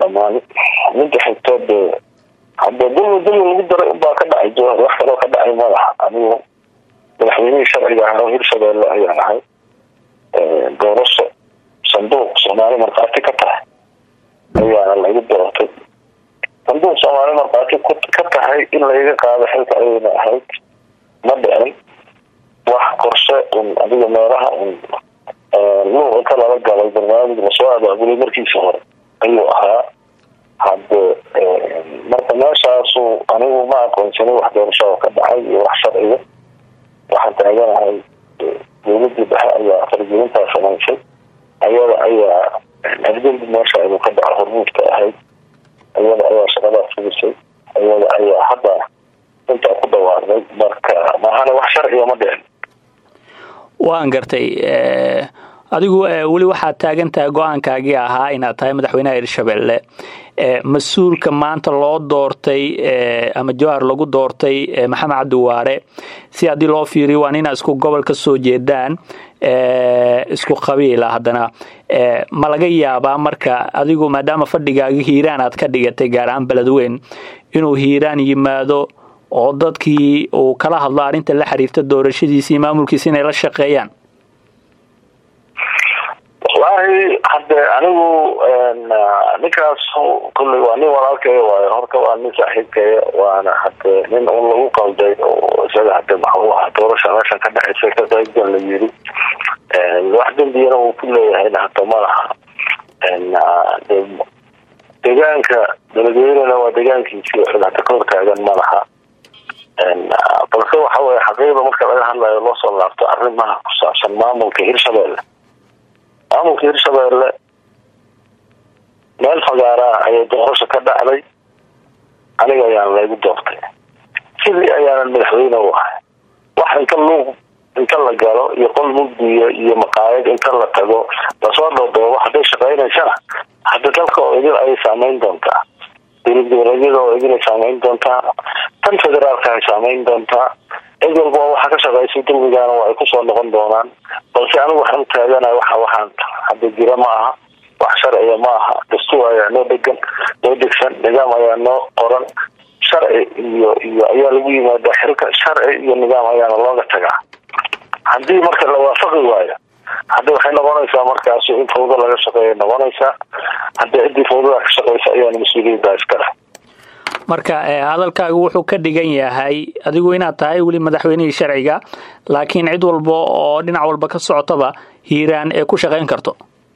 dhammaan midda xigto dee hadee dulmi dulmi lagu daray unbaa ka dhacay jawhar wax kaloo ka dhacay madaxa anigu madaxweynihii sharciga ahaa hirshabeelle ayaan ahay doorasho sanduuq soomaali markhaati ka tahay ayaana laigu doortay sanduuq soomaali markhaati ka tahay in laiga qaado xilka ayayna ahayd ma dhicin wax qorshe un adiga meelaha un luuq inta lala galay barnaamij lasoo abaabulay markiisa hore ayuu ahaa hadde marka meeshaasu anigu ma aqoonsanin wax doorasho oo ka dhacay iyo wax sharciga waxaan taaganahay dowladii dhexe ayaa fargelintaa samaysay ayada ayaa afdembi meesha inuu ka dhaco hormuudka ahayd ayada ayaa shaqadaas fugisay ayada ayaa hadda intaa ku dhawaaqday marka mahana wax sharciga ma dhicin waan gartay adigu weli waxaad taagan tahay go-aankaagii ahaa inaad tahay madaxweynaha hirshabelle mas-uulka maanta loo doortay ama jawhar lagu doortay maxamed cabdiwaare si haddii loo fiiriyo waa nina isku gobol ka soo jeedaan isku qabiila haddana ma laga yaabaa marka adigu maadaama fadhigaaga hiiraan aad ka dhigatay gaar ahaan beledweyn inuu hiiraan yimaado oo dadkii uu kala hadlo arrinta la xiriirta doorashadiisa iyo maamulkiisa inay la shaqeeyaan wallaahi hadde anigu ninkaas kulley waa nin walaalkeeya waayo horta waa nin saaxiibkeeya waana hade nin un lagu qalday oo isaga hade maxuu ahaa doorasha meeshan ka dhexaysa ka qaybgal la yiri wax dembiyana uu ku leeyahayna hata ma laha deegaanka beledweynena waa deegaankiisii cid hata ka hortaagan ma laha balse waxa weye xaqiiqda marka laga hadlayo loo soo laabto arrimaha ku saabsan maamulka hirshabelle maamulka hirshabelle meel fagaaraa ayay doorasho ka dhacday aniga ayaana laygu doortay sidii ayaanan madaxweyne u ahay wax inta luuq inta la galo iyo qol mugdiya iyo maqaayad inta la tago lasoo dhoodhoobo hadday shaqaynaysana hadda dalka oo idin ayay saameyn doontaa dowlad goboleedyada oo idin ay saameyn doontaa tan federaalka ay saameyn doontaa cid walba waxaa ka shaqaysay dulmigaana waa ay kusoo noqon doonaan balse anigu waxaan taaganahay waxa waxaan hadda jira ma aha wax sharciga ma aha dastuur ayaa noo dhegan noo degsan nidaam ayaa noo qoran sharci iyo iyo ayaa lagu yimaadaa xilka sharci iyo nidaam ayaana looga tagaa haddii marka la waafaqi waayo hadda waxay noqonaysaa markaas in fawdo laga shaqeeya noqonaysaa haddii ciddii fawdada ka shaqeysa ayaana mas-uuliyadda iskale marka hadalkaagu wuxuu ka dhigan yahay adigu inaad tahay weli madaxweynihii sharciga laakiin cid walba oo dhinac walba ka socotaba hiiraan ee ku shaqayn karto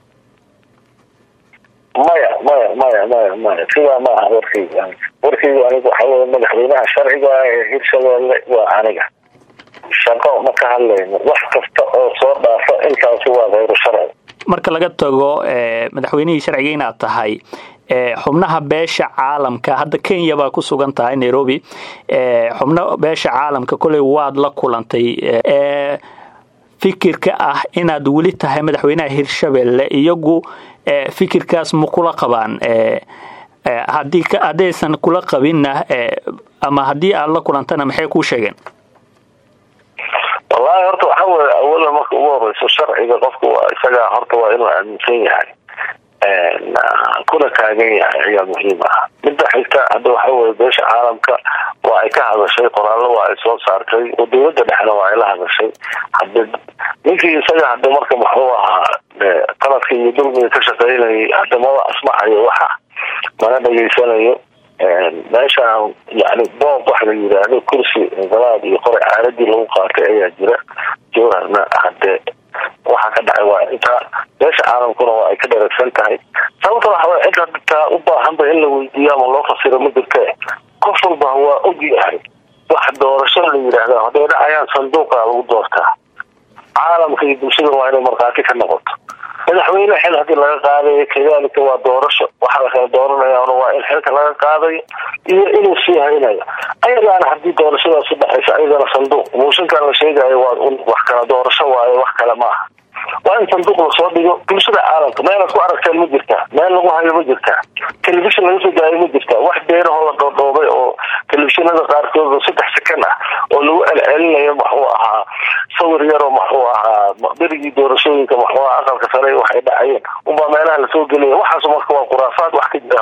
maya maya maya maya maya sidaa ma aha warkayga warkayga anigu waxa weye madaxweynaha sharciga ee hirshabelle waa aniga shaqo ma ka hadlayno wax kasta oo soo dhaafa intaasi waa hayru sharci marka laga tago madaxweynihii sharciga inaad tahay xubnaha beesha caalamka hadda kenya baa ku sugan tahay nairobi xubno beesha caalamka koley waad la kulantay fikirka ah inaad weli tahay madaxweynaha hirshabelle iyagu fikirkaas ma kula qabaan hadii haddaysan kula qabinna ama haddii aad la kulantana maxay kuu sheegeen wallahi horta waxa weye awalan marka ugu horeyso sharciga qofka waa isagaa horta waa inuu aaminsan yahay kuna taagan yahay ayaa muhiim ah midda xigta hadda waxa weye beesha caalamka waa ay ka hadashay qoraallo waa ay soo saartay oo dowladda dhexna waa ay la hadashay hade ninkii isaga hade marka muxuu ahaa qaladka iyo dulmiga ka shaqeynayay hade maba asmacayo waxa mana dhegeysanayo meeshaan yani boob wax la yiraahdo kursi inqilaab iyo qoray caaladii lagu qaatay ayaa jira jawharna hade waxa ka dhacay waa intaa beesha caalamkuna waa ay ka dharagsan tahay sababta waxa way cid hadtaa u baahanba in la weydiiyo ama loo fasiro ma jirte qof walba waa og yahay wax doorasho la yidhaahda hadday dhacayaan sanduuqa lagu doortaa caalamka iyo bulshada waa inay markhaati ka noqoto madaxweyne xil hadii laga qaadayo kadalika waa doorasho waxa la kala dooranayana waa in xilka laga qaadayo iyo inuu sii haynayo ayagaana hadii doorashadaasi dhexaysa ayagana sanduuq muushinkan la sheegayo waa wax kala doorasho waayo wax kale maaha waa in sanduuq lasoo dhigo bulshada caalamka meelaad ku aragteen ma jirtaa meel lagu hayo ma jirtaa telefishon laga soo daayo ma jirtaa wax beenahoo la dhoodhoobay oo telefishinada qaarkood oo saddex sakan ah oo lagu celcelinayo muxuu ahaa sawir yaroo muxuu ahaa berigii doorashooyinka muxuu ahaa aqalka sare waxay dhacayeen unbaa meelaha lasoo gelaya waxaas marka waa khuraafaad wax ka jira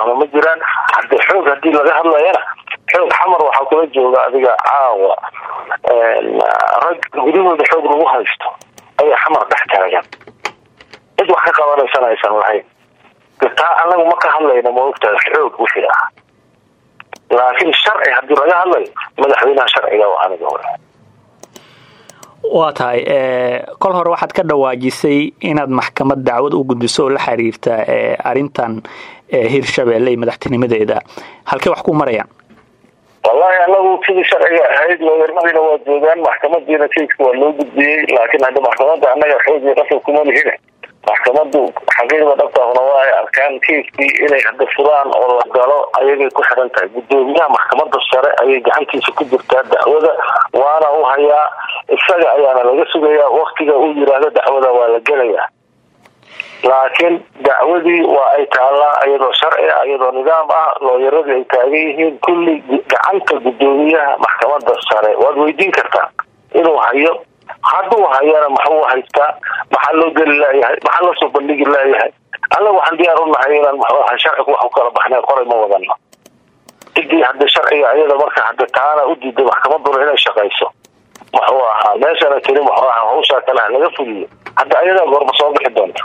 ahna ma jiraan hadde xoog hadii laga hadlayana xoog xamar waxaa kula jooga adiga caawa rag gudahooda xoog lagu haysto ayaa xamar dhex taagan cid wax ka qabanaysana aysan lahayn taa anagu ma ka hadlayna ma ogtahay xoog wixii ah laakiin sharci hadii laga hadlayo madaxweynaha sharciga waa aniga hore waa tahay kol hore waxaad ka dhawaajisay inaad maxkamad dacwad u gudbiso oo la xiriirta arrintan hirshabeelle iyo madaxtinimadeeda halkey wax ku marayaan wallahi anagu sidii sharciga ahayd looyarmadiina waa joogaan maxkamadiina keiska waa loo gudbiyey laakiin hadda maxkamada anaga xoogii qasab kuma lihine maxkamadu xaqiiqda dhabtaahuna waa ay arkaan keiskii inay hadda furaan oo la galo ayagay ku xiran tahay gudoomiyaha maxkamada sare ayay gacantiisa ku jirtaa dacwada waana u hayaa isaga ayaana laga sugayaa waktiga uu yiraahdo dacwada waa la gelayaa laakiin dacwadii waa ay taallaa iyadoo sharci ah iyadoo nidaam ah looyaradii ay taagan yihiin kulli gacanta gudoomiyaha maxkamada sare waad weydiin kartaa inuu hayo hadduu hayana maxuu haystaa maxaa loo geli laayahay maxaa loo soo bandhigi laayahay annaga waxaan diyaar u nahay inaan muxuaha sharcigu wax ku kala baxnay qoray ma wadano cidii hadda sharciga ayada marka hadda taana u diiday maxkamaduna inay shaqayso muxuu ahaa meeshana tiri muxuu ahaa hawshaa kale ha laga fuliyo hadda ayadaa goorma soo bixi doonta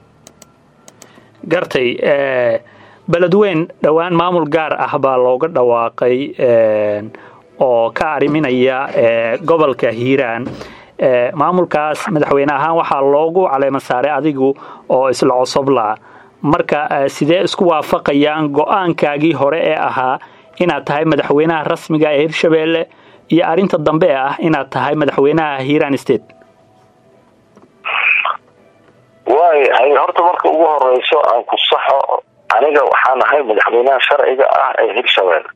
gartay beledweyn dhowaan maamul gaar ah baa looga dhawaaqay oo ka ariminaya gobolka hiiraan maamulkaas madaxweyne ahaan waxaa loogu caleema saaray adigu oo isla cosobla marka sidee isku waafaqayaan go-aankaagii hore ee ahaa inaad tahay madaxweynaha rasmiga ee hirshabeelle iyo arrinta dambe ee ah inaad tahay madaxweynaha hiiraan state waay horta marka ugu horeyso aan ku saxo aniga waxaan ahay madaxweynaha sharciga ah ee hirshabeelle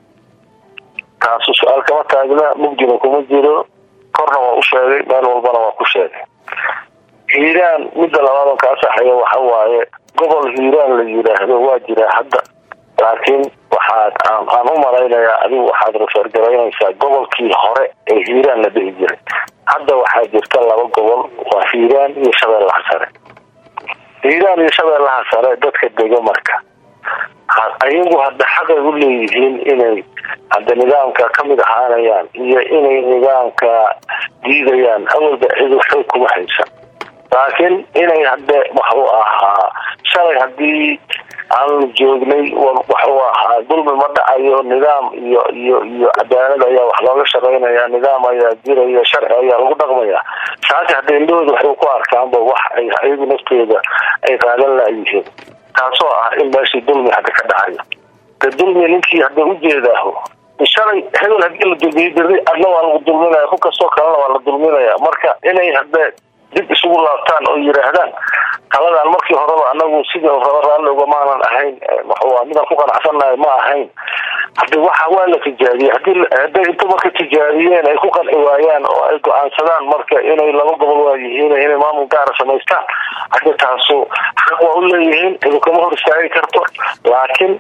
taasu su-aal kama taagna mugdina kuma jiro korna waa u sheegay meel walbana waa ku sheegay hiiraan midda labaadan kaa saxaya waxa waaye gobol hiiraan la yiraahdo waa jiraa hadda laakiin waxaad aan u malaynayaa adigu waxaad refergaraynaysaa gobolkii hore ee hiiraan la dhihi jiray hadda waxaa jirta laba gobol waa hiiraan iyo shabeellaha sare hiiraan iyo shabeellaha sare dadka dega marka ayagu hadda xaqay u leeyihiin inay hadda nidaamka kamid ahaanayaan iyo inay nidaamka diidayaan awalba cidu xoog kuma haysan laakiin inay hadde waxuu ahaa shalay hadii aanu joognay waxuu ahaa dulmi ma dhacayo nidaam iyo iyo iyo cadaalad ayaa wax looga shaqaynaya nidaam ayaa jiraya sharci ayaa lagu dhaqmaya saasi hadda indhahooda waxay ku arkaanba wax ay ayagu naftooda ay qaadan laayihiin taasoo ah in meeshii dulmi hadda ka dhacayo de dulmi ninkii hadda ujeedaaho shalay hebel hadii la dulmiye beri adna waa lagu dulminaya ku kastoo kalena waa la dulminaya marka inay hadde dib isugu laabtaan oo yiraahdaan taladan markii horeba anagu sidii raba raalli ugamaanan ahayn muxuu midaan ku qanacsannahay ma ahayn hadi waxa waa la tijaabiyey hadii hadday inta marka tijaabiyeen ay ku qanci waayaan oo ay go-aansadaan marka inay laba gobol waa yihiin inay maamul gaara samaystaan haddi taasu xaq waa u leeyihiin idu kama hor istaagi karto laakiin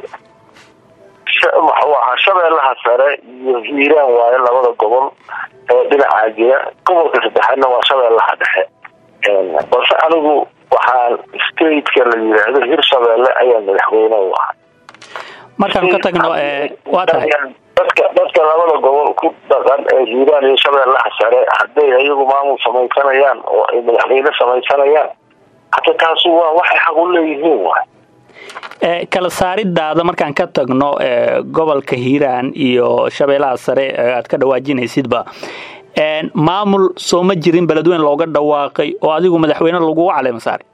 muxuu ahaa shabeellaha sare iyo hiiraan waayo labada gobol ee dhinacaa jira gobolka saddexaadna waa shabeellaha dhexe balse anigu waxaan stateka la yiraahdo hirshabeelle ayaa madaxweyne u ahay markaan ka tagno waa tahay dadka dadka labada gobol ku dhaqan ee hiiraan iyo shabeellaha sare hadday ayagu maamul samaysanayaan oo ay madaxweyne samaysanayaan hadda taasu waa waxay xaq u leeyihiin waay kala saaridaada markaan ka tagno gobolka hiiraan iyo shabeellaha sare aad ka dhawaajinaysidba maamul soo ma jirin beledweyn looga dhawaaqay oo adigu madaxweyne lagugu caleema saaray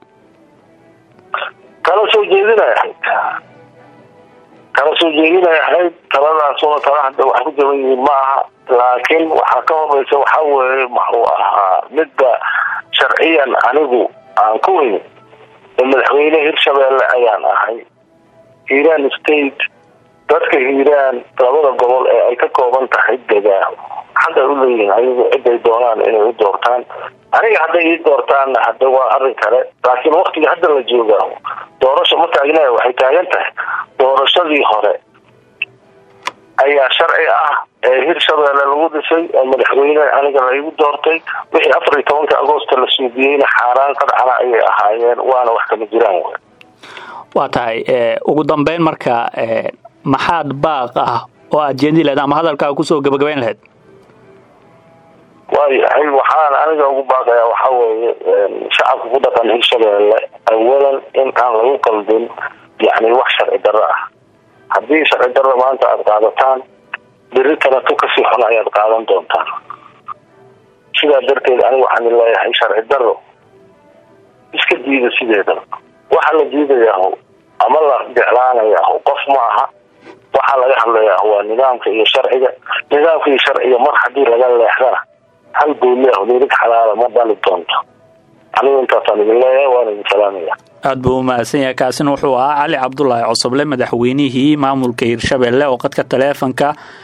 kala soo jeedinay ahayd kala soo jeedinay ahayd taladaasuna tala hadda wax ku jaban yihiin ma aha laakiin waxaa ka horeysa waxaa weeye maxuu ahaa midda sharciyan anigu aan ku weyn madaxweyne hirshabeelle ayaan ahay hiiraan state dadka hiiraan labada gobol ee ay ka kooban tahay degaa xaqay u leeyihiin ayagu ciday doonaan inay u doortaan aniga hadday ii doortaanna hadda waa arrin kale laakiin waktiga hadda la joogaa doorasho ma taagna waxay taagan tahay doorashadii hore ayaa sharci ah ee hirshabeelle lagu dhisay oo madaxweyne aniga laigu doortay wixii afar iyo tobanka agoosta la suubiyeyna xaaraan qadcana ayay ahaayeen waana wax kama jiraan w waa tahay ugu dambeyn marka maxaad baaq ah oo aad jeedin lahayd ama hadalkaaga kusoo gabagabayn lahayd waayahay waxaan aniga ugu baaqayaa waxaa weeye shacabka ku dhaqan hirshabeelle awalan in aan lagu qaldin yani wax sharci darro ah haddii sharci darro maanta aada qaadataan beri kaleto kasii xun ayaad qaadan doontaan sidaa darteed aniga waxaan leeyahay sharci darro iska diida sideedaba waxa la diidayaho ama la jeclaanayaho qof ma aha waxaa laga hadlayaa waa nidaamka iyo sharciga nidaamka iyo sharciga mar haddii laga leexdana hal gooliah nirig xalaala ma dhali doonto anigu intaasaan idin leeyahay waana idin salaamaya aad buu u mahadsan yahay kaasina wuxuu ahaa cali cabdulaahi cosoble madaxweynihii maamulka hirshabelle oo qadka taleefonka